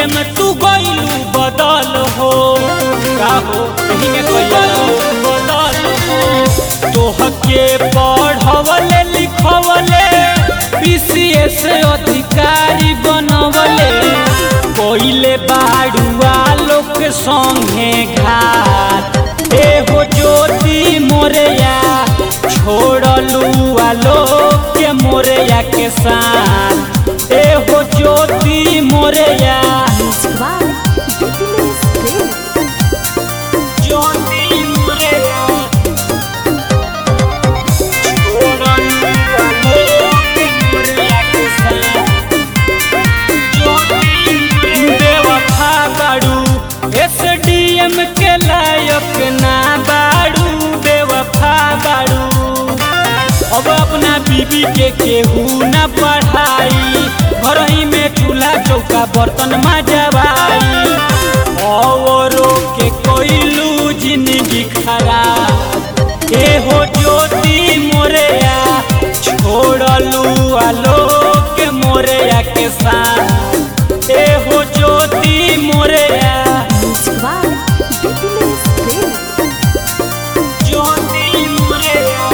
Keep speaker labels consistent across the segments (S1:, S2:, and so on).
S1: में तू गइलू बदल हो का हो कहीं में गइलू बदल हो तोहके पढ़वले लिखवले पीसीएस अधिकारी बनवले कोइले बाड़ुआ लोग के संगे घाट ए हो ज्योति मोरया छोड़लू आलोक के मोरया के साथ ए हो ज्योति मोरया
S2: Musicbar, Dipinus Play.
S1: ज्योति मोरया छोड़लू आलोक के मोरया के साथ बेवफा बाड़ू एसडीएम के लायक ना बाड़ू बेवफा बाड़ू अब अपना बीबी के केहू न पढ़ाई घर ही में चूल्हा चौका बर्तन मजबाई औरो के कोइलू जिंदगी खराब ए हो ज्योति मोरया छोड़लू आलोक मोरया के साथ ए हो ज्योति मोरया
S2: Musicbar, Dipinus Play.
S1: ज्योति मोरया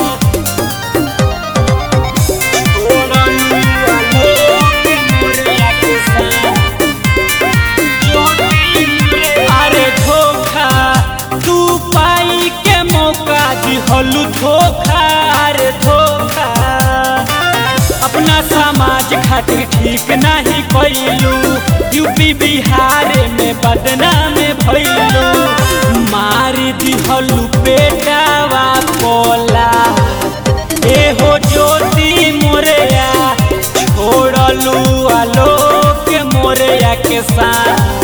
S1: छोड़लू आलोक मोरया के साथ ज्योति मोरया अरे धोखा तू पाई के मौका दिहलू धोखा अरे धोखा अपना समाज खातिर ठीक नहीं कैलू यूपी बिहार में बदनाम भैलू मार दिहलू बेटावा पोला ए हो ज्योति मोरया छोड़लू आलोक मोरया के साथ